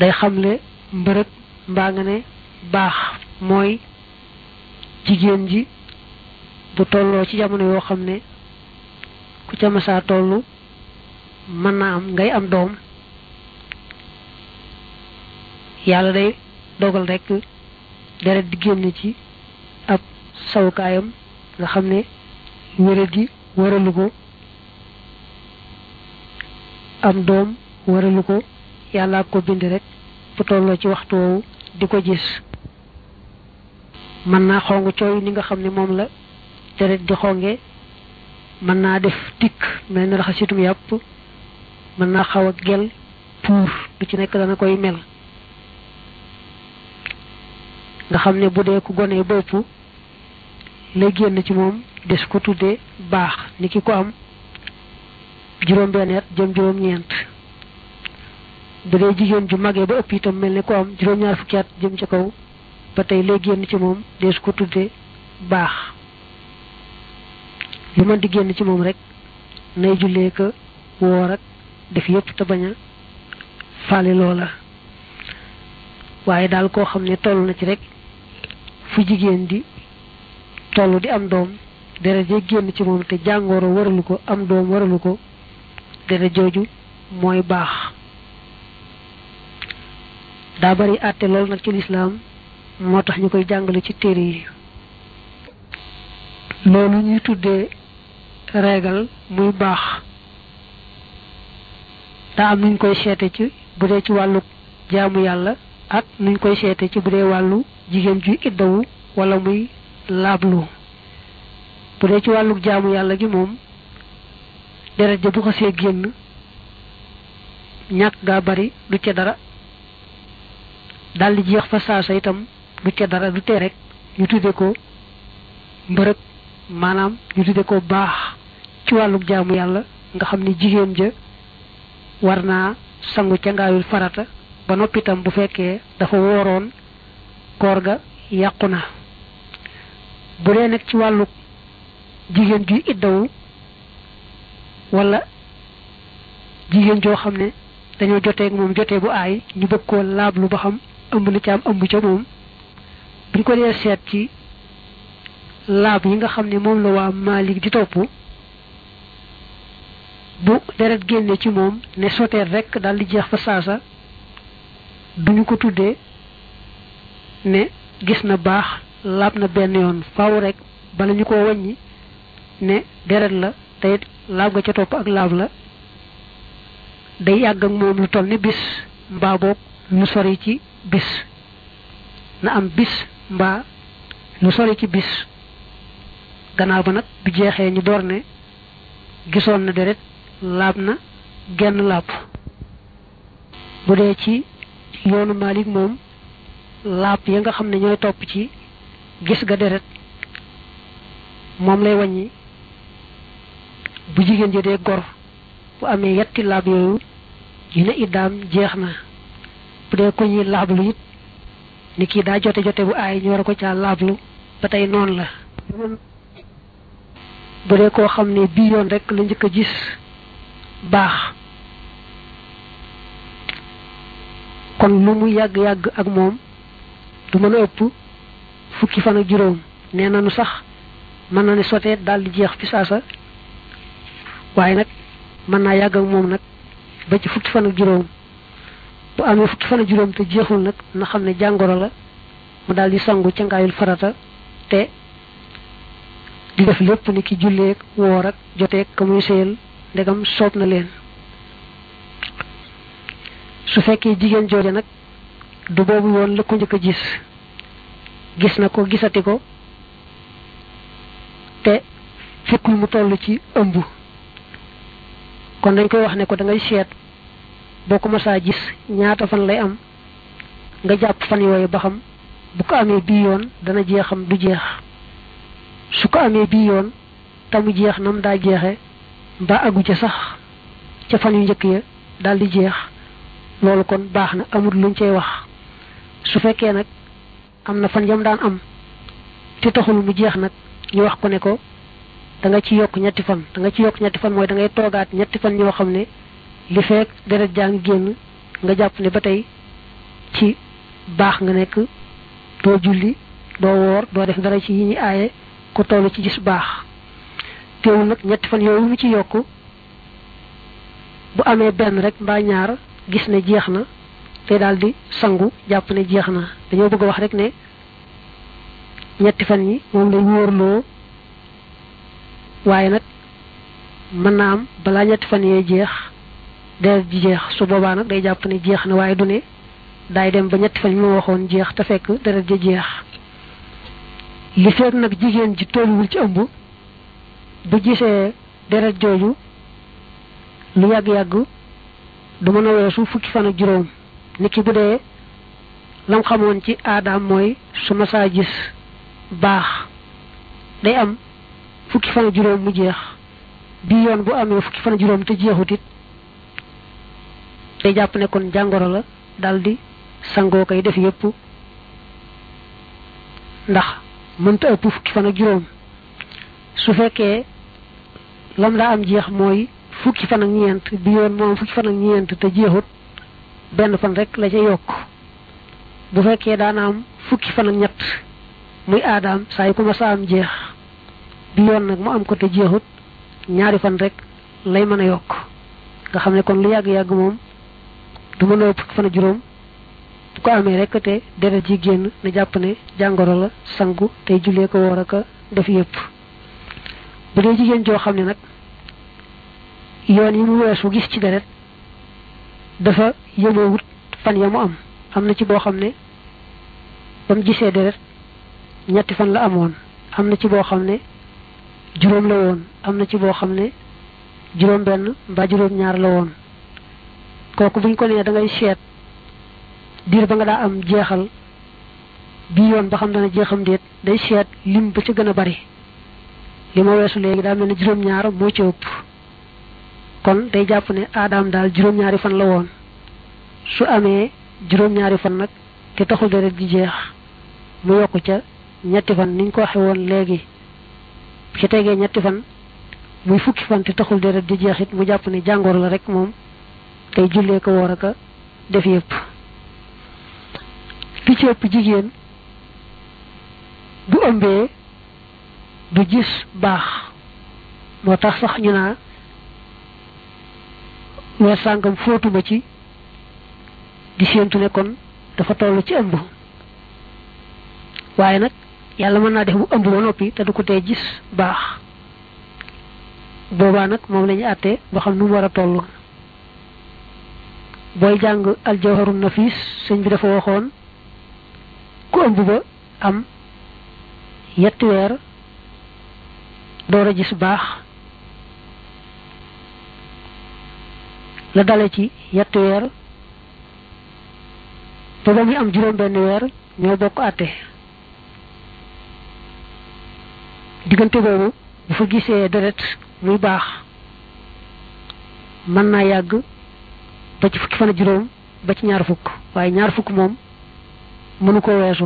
day xamle mbërëg mbaa nga ne baax mooy jigéen ji bu tolloo ci jamono yoo xam ne ku ca masaa tollu mën naa am ngay am doom yàlla day dogal rekk deret di génn ci ab sawukaayam nga xam ne wéra di waralu ko am doom waralu ko yàlla ko bind rek bu tolloo ci waxtu woowu di ko gis mën naa xong cooy ni nga xam ne moom la deret di xonge mën naa def tikk mel ni raxasitum yàpp mën naa xaw a gel puur du ci nekk dana koy mel nga xam ne bu dee ku gone bopp lay génn ci moom des ko tuddee baax ni ki ko am juróom-benn at jëm juróom-ñeent bu dee jigéen ju magee ba ëpp itam mel ne ko am juróom-ñaar fukki at jëm ca kaw ba tey lay génn ci moom des ko tuddee baax lu mën di génn ci moom rek nay jullee ko woor ak def yépp te bañ a faale loola waaye daal koo xam ne toll na ci rek fu jigéen di toll di am doom deret ja génn ci moom te jàngooro waralu ko am doom waralu ko deret jooju mooy baax daa bari àtte lool nag ci lislaam moo tax ñu koy jàngale ci téere yi loolu ñuy tuddee reegal muy baax daa am nuñ koy seete ci bu dee ci wàllu jaamu yàlla ak nuñ koy seete ci bu dee wàllu jigéen ju iddawu wala muy laablu bu dee ci wàllu jaamu yàlla gi moom deret ja bu xasee génn ñàkk gaa bari du ca dara daldi jeex fa saasa itam du ca dara du tee rek ñu tudde ko mbërëg maanaam ñu tudde ko baax ci wàllu jaamu yàlla nga xam ne jigéen ja war naa sangu ca ngaayul farata ba noppi itam bu fekkee dafa wooroon koor ga yàqu na bu dee nag ci wàllu jigéen juy iddawu wala jigéen joo xam ne dañoo jotee ak moom jotee bu aay ñu bëgg koo laablu ba xam ëmb na ca am ëmb ca moom buñ ko dee seet ci laab yi nga xam ne moom la waa Maalik di topp bu deret génne ci moom ne soteet rek daal di jeex fa saasa duñu ko tuddee ne gis na baax laab na benn yoon faaw rek bala ñu ko wàññi ne deret la te it laab ga ca topp ak laab la day yàgg ak moom lu toll ni bis mbaa boog lu sori ci bis na am bis mbaa lu sori ci bis gannaaw ba nag bu jeexee ñu door ne gisoon na deret laab na genn laab bu dee ci yoonu Maalik moom laab ya nga xam ne ñooy topp ci gis ga deret moom lay wàññi bu jigéen ji dee gor bu amee yetti laab yooyu ñu ne iddaam jeex na bu dee ko ñuy laablu it ni kii daa jote jote bu aay ñu war a ko caa laablu ba tey noonu la bu dee koo xam ne bii yoon rek la njëkk a gis baax kon lu mu yàgg-yàgg ak moom du mën a ëpp fukki fan ak juróom nee nañu sax mën na ne sotee daal di jeex fi saasa waaye nag mën naa yàgg ak moom nag ba ci fukki fan ak juróom bu amee fukki fan ak juróom te jeexul nag na xam ne jàngoro la mu daal di sangu ca ngaayul farata te di def lépp ni ki julleeg woor ak joteeg ka muy sëyal ndegam soob na leen su fekkee jigéen jooje nag du boobu woon la ko njëkk a gis gis na ko gisati ko te fekkul mu toll ci ëmb kon dañ koy wax ne ko da ngay seet boo ko masaa gis ñaata fan lay am nga jàpp fan yooyu ba xam bu ko amee bii yoon dana jeexam du jeex su ko amee bii yoon tamu jeex nam daa jeexe mbaa agu ca sax ca fan yu njëkk ya daal di jeex loolu kon baax na amul luñ cay wax su fekkee nag am na fan yam daan am te taxul mu jeex nag ñu wax ko ne ko da nga ci yokk ñetti fan da nga ci yokk ñetti fan mooy da ngay toogaat ñetti fan ñoo xam ne li fekk deret jaa ngi génn nga jàpp ne ba tey ci baax nga nekk doo julli doo woor doo def dara ci yi ñuy aaye ku toll ci gis baax teewul nag ñetti fan yooyu mu ci yokk bu amee benn rek mbaa ñaar gis ne jeex na te daal di sangu jàpp ne jeex na dañoo bëgg a wax rek ne ñetti fan yi moom lay wóorloo waaye nag mën naa am balaa ñetti fan yee jeex deret ji jeex su boobaa nag day jàpp ne jeex na waaye du ne daay dem ba ñetti fan yi ma waxoon jeex te fekk deret ji jeex li fekk nag jigéen ji tolluwul ci ëmb bu gisee deret jooju lu yàgg-yàgg du mën a weesu fukki fan ak juróom niki bu dee lam xamoon ci aadaam mooy su ma saa gis baax day am fukki fan ak juróom mu jeex bii yoon bu amee fukki fan ak juróom te jeexut it day jàpp ne kon jàngoro la daldi sangoo koy def yépp ndax mënta ëpp fukki fan ak juróom su fekkee lam daa am jeex mooy fukki fan ak ñeent bi yoon moom fukki fan ak ñeent te jeexut benn fan rek la ca yokk bu fekkee daana am fukki fan ak ñett muy aadaam saa yu ko ma saa am jeex bi yoon nag mu am ko te jeexut ñaari fan rek lay mën a yokk nga xam ne kon lu yàgg-yàgg moom du mën a ëpp fukki fan ak juróom bu ko amee rek te deret ji génn na jàpp ne jàngoro la sangu tey jullee ko woor aka def yépp bu dee jigéen joo xam ne nag yoon yi mu weesu gis ci deret dafa yemoowut fan ya mu am am na ci boo xam ne ba mu gisee deret ñetti fan la amoon am na ci boo xam ne juróom la woon am na ci boo xam ne juróom benn mbaa juróom ñaar la woon kooku buñ ko nee da ngay seet diir ba nga daa am jeexal bii yoon ba xam dana jeexam déet day seet lim ba ca gën a bari li ma weesu léegi daa mel ne juróom ñaar moo ci ëpp kon day jàpp ne aadaam daal juróom-ñaari fan la woon su amee juróom-ñaari fan nag te taxul deret di jeex mu yokku ca ñetti fan niñ ko waxe woon léegi ci tegee ñetti fan muy fukki fan te taxul deret di jeex it mu jàpp ne jàngoor la rek moom tey jullee ko woor aka def yépp li ci ëpp jigéen bu ëmbee du gis baax moo tax sax ñu naa weer sàngam fóotuma ci di séentu ne kon dafa toll ci ëmb waaye nag yàlla mën naa def mu ëmb ba noppi te du ko tee gis baax boobaa nag moom la ñu àttee ba xam nu mu war a toll booy jàng aljawharu nafis sëñ bi dafa waxoon ku ëmb ba am yetti weer door a gis baax la dale ci yetti weer ba ba muy am juróom benn weer ñoo bokk àtte diggante boobu bu fa gisee deret muy baax mën naa yàgg ba ci fukki fan a juróom ba ci ñaar fukk waaye ñaar fukk moom mënu ko weesu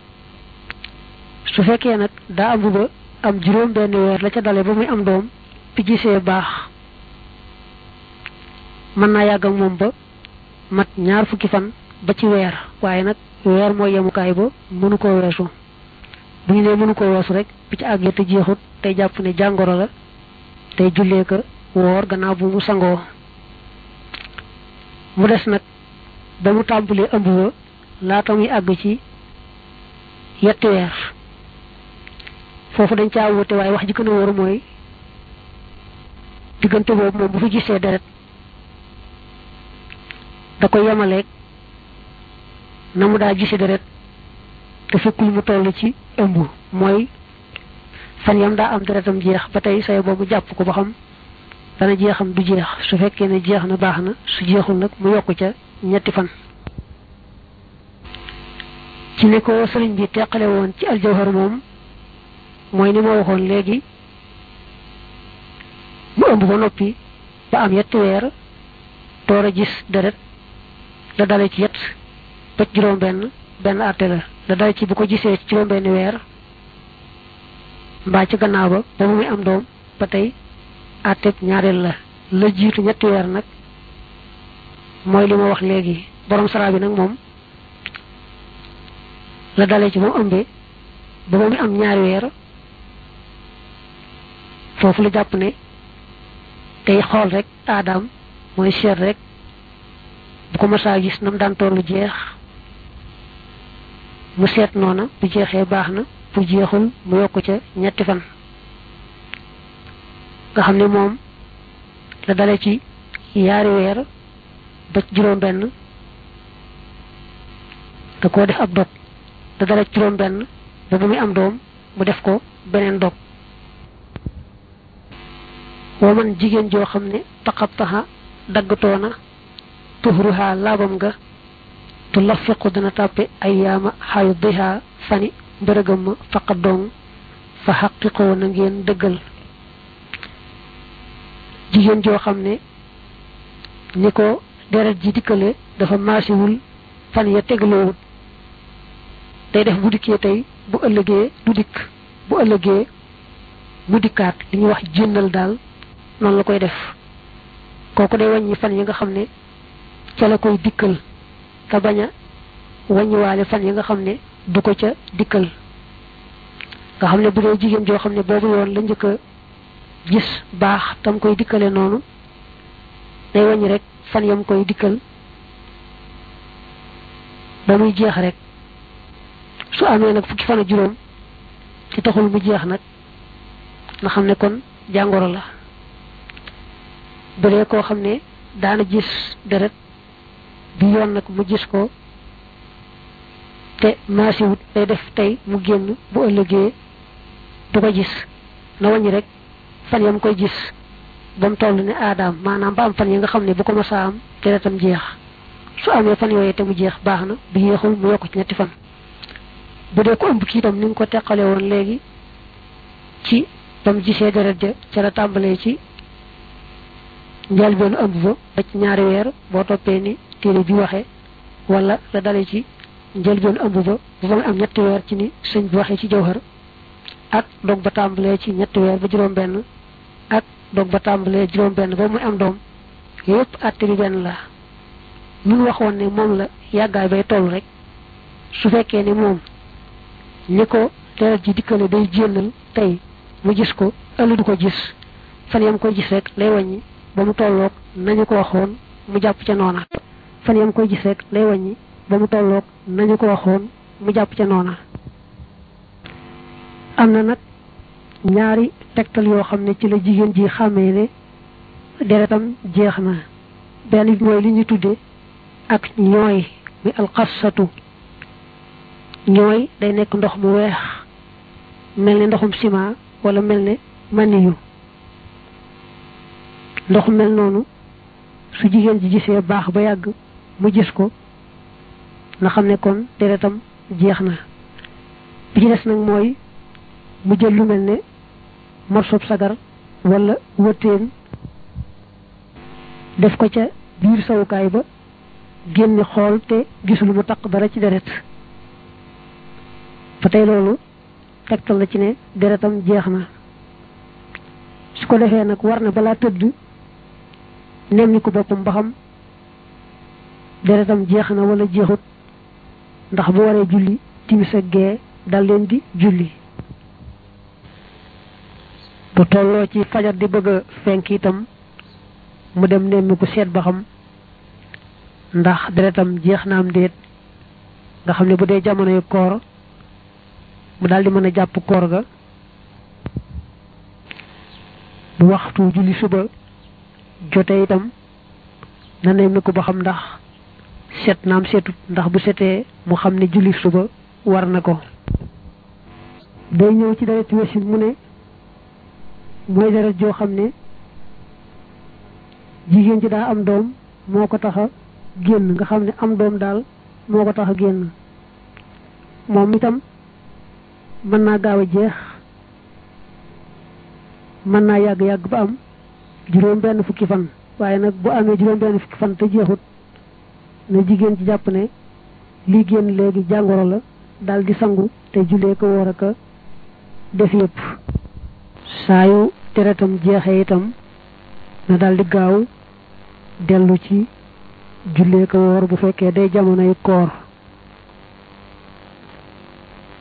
su fekkee nag daa am ba am juróom benn weer la ca dale ba muy am doom bi gisee baax mën naa yàgg ak moom ba mat ñaar fukki fan ba ci weer waaye nag weer mooy yemukaay ba mënu koo weesu bu ñu nee mënu koo weesu rek bi ci àggee te jeexut tey jàpp ne jàngoro la tey jullee ko woor gannaaw bu mu sangoo mu des nag ba mu tàmbalee ëmb ba laata muy àgg ci yetti weer foofu dañ caa wute waaye wax ji gën a wóor mooy diggante boobu moom bu fi gisee deret da koy yemaleeg na mu daa gise deret te fekkul mu toll ci ëmb mooy fan yam daa am deretam jeex ba tey say boobu jàpp ko ba xam dana jeexam du jeex su fekkee ne jeex na baax na su jeexul nag mu yokk ca ñetti fan ci ne ko sëriñ bi teqale woon ci aljawhar moom mooy ni ma waxoon léegi mu ëmb ba noppi ba am yetti weer door a gis deret la dale ci yet ba juróom benn benn àtte la la dale ci bu ko gisee ci juróom benn weer mbaa ci gannaaw ba ba mu muy am doom ba tey àtteb ñaareel la la jiitu ñetti weer nag mooy li ma wax léegi borom sara bi nag moom la dalee ci moom ëmbee ba ba muy am ñaari weer foofu la jàpp ne tey xool rek aadaam mooy seet rek bu ko masaa gis nam daan tollu jeex mu seet noona bu jeexee baax na bu jeexul mu yokk ca ñetti fan nga xam ne moom la dale ci yaari weer ba juróom benn da koo def ab dog da dale ci juróom benn ba ba muy am doom mu def ko beneen dog woo man jigéen joo xam ne taxab taxa daggatoona tuhruha laabam nga tu lafiqu dana tàppe ay yaama xayu diha fani mbërëgam ma faqa dong fa xaqiqoo na ngeen dëggal jigéen joo xam ne ni ko deret ji dikkale dafa maasiwul fan ya tegaloowut day def bu dikkee tey bu ëllëgee du dikk bu ëllëgee mu dikkaat li ñuy wax jénnal daal noonu la koy def kooku day wàññi fan yi nga xam ne ca la koy dikkal te bañ a wàññiwaale fan yi nga xam ne du ko ca dikkal nga xam ne bu dee jigéen joo xam ne boobu yoon la njëkk a gis baax tam koy dikkale noonu day wàññi rek fan yam koy dikkal ba muy jeex rek su amee nag fukki fan ak juróom ci taxul mu jeex nag nga xam ne kon jàngoro la bu dee koo xam ne daana gis deret bi yoon nag mu gis ko te maasiwut day def tey mu génn bu ëllëgee du ko gis na wàññi rek fan yam koy gis ba mu toll ne aadaam maanaam ba am fan yi nga xam ne bu ko masaa am deretam jeex su amee fan yooyu te mu jeex baax na bu yéexul mu yokk ci ñetti fan bu dee ko ëmb kii itam ni nga ko teqale woon léegi ci ba mu gisee deret ja ca la tàmbalee ci njëlbeenu ëmb ba ba ci ñaari weer boo toppee ni téere bi waxee wala la dale ci njëlbeenu ëmb ba bu ba mu am ñetti weer ci ni sëñ bi waxee ci jawhar ak dog ba tàmbalee ci ñetti weer ba juróom benn ak dog ba tàmbalee juróom benn ba muy am doom yépp àtte bi benn la mun waxoon ne moom la yàggaay bay toll rek su fekkee ni moom ni ko deret ji dikkale day jénnal tey mu gis ko ëllëg du ko gis fan yam koy gis rek lay wàññi ba mu tolloog nañu ko waxoon mu jàpp ca noona fan yam koy gis rek lay wàññi ba mu tolloog nañu ko waxoon mu jàpp ca noona am na nag ñaari tegtal yoo xam ne ci la jigéen ji xàmmee ne deretam jeex na benn bi mooy li ñu tudde ak ñooy mi alxasatu ñooy day nekk ndox mu weex mel ne ndoxum ciment wala mel ne maniyu ndox mel noonu su jigéen ji gisee baax ba yàgg mu gis ko na xam ne kon deretam jeex na bi ci des nag mooy mu jël lu mel ne morsob sagar wala wëttéen def ko ca biir sawukaay ba génne xool te gisul mu taq dara ci deret ba tey loolu tegtal la ci ne deretam jeex na su ko defee nag war na balaa tëdd nemmi ko boppam ba xam deretam jeex na wala jeexut ndax bu waree julli timis ak gee dal leen di julli bu tolloo ci fajar di bëgg a fenk itam mu dem nemmi ko seet ba xam ndax deretam jeex na am déet nga xam ne bu dee jamono yu koor mu daal di mën a jàpp koor ga bu waxtu julli suba jote itam na nemmi ko ba xam ndax set naam setut ndax bu setee mu xam ne julli suba war na ko day ñëw ci deret wesin mu ne mooy deret joo xam ne jigéen ji daa am doom moo ko tax a génn nga xam ne am doom daal moo ko tax a génn moom itam mën naa gaaw a jeex mën naa yàgg-yàgg ba am juróom benn fukki fan waaye nag bu amee juróom benn fukki fan te jeexut na jigéen ci jàpp ne lii génn léegi jàngoro la daal di sangu te jullee ko war a ko def yëpp saa yu deretam jeexee itam na daal di gaaw dellu ci jullee ko woor bu fekkee day jamonoy koor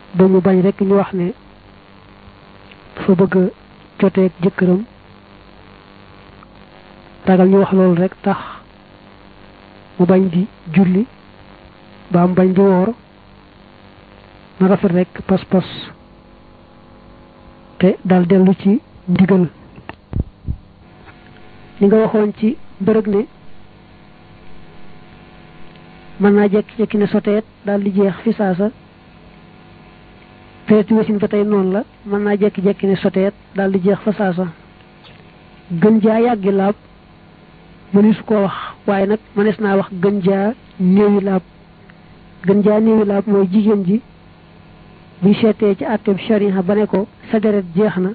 dañu bañ rek ñu wax ne dafa bëgg a joteeg jëkkëram ragal ñu wax loolu rek tax mu bañ di julli ba am bañ di woor na rafet rek pas-pas te dal dellu ci ndigal li nga waxoon ci mbërëg ne mën naa jekki-jekki ne soteet daal di jeex fi saasa teeti wasin ba tey noonu la mën naa jekki-jekki ne soteet daal di jeex fa saasa gën jaa yàggi laab mënees koo wax waaye nag mënees naa wax gën jaa néewi laab gën jaa néewi laab mooy jigéen ji buy seetee ci àtteeb sharia ba ne ko sa deret jeex na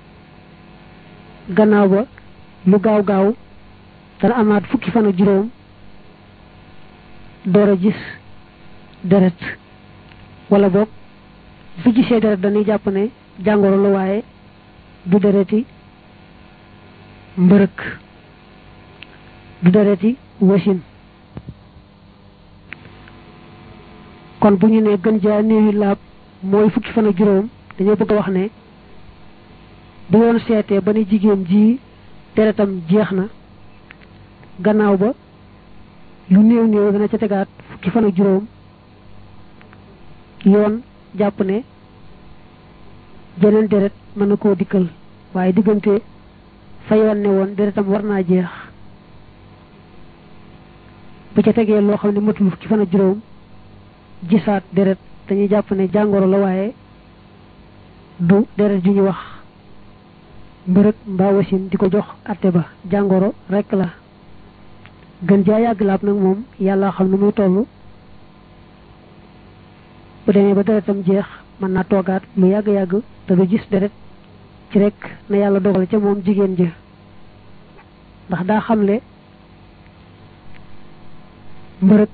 gannaaw ba lu gaaw gaaw dana amaat fukki fan ak juróom door a gis deret wala boog fi gisee deret dañuy jàpp ne jàngoro la waaye du dereti mbërëk du dereti wasin kon bu ñu ne gën jaa néewi laab mooy fukki fan ak juróom dañoo bëgg a wax ne bu yoon seetee ba ne jigéen ji deretam jeex na gannaaw ba lu néew néew dana ca tegaat fukki fan ak juróom yoon jàpp ne jeneen deret mën na koo dikkal waaye diggante fa yoon ne woon deretam war naa jeex bu ca tegee loo xam ne matul fukki fan ak juróom gisaat deret dañuy jàpp ne jàngoro la waaye du deret ju ñu wax mbërëg mbaa wasin di ko jox atte ba jàngoro rekk la gën jaa yàgg laab nag moom yàlla xam ne muy toll bu demee ba deretam jeex mën naa toogaat lu yàgg-yàgg te du gis deret ci rek na yàlla dogal ca moom jigéen ja ndax daa xamle mbërëg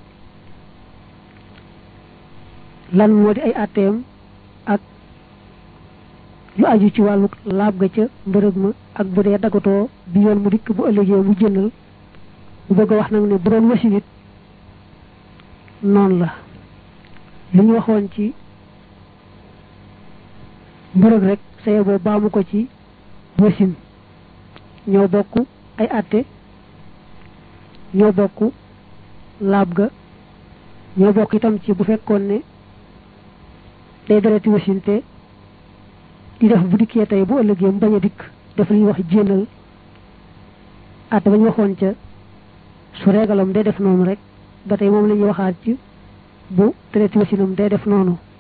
lan moo di ay atteem ak lu aju ci wàllu laab ga ca mbërëg ma ak bu dee dagatoo bi yoon mu dikk bu ëllëgee mu jëndal bu bëgg a wax nag ne bu doon wasin it noonu la li ñu waxoon ci mbërëg rek saye boo baamu ko ci wasin ñoo bokk ay atte ñoo bokk laab ga ñoo bokk itam ci bu fekkoon ne day dereti wasin te di def bu dikkee tey bu ëllëgee mu bañ a dikk def li ñuy wax jéenal atte ba ñu waxoon ca su reegalam day def noonu rek ba tey moom la ñuy waxaat ci bu dereti wasinam day def noonu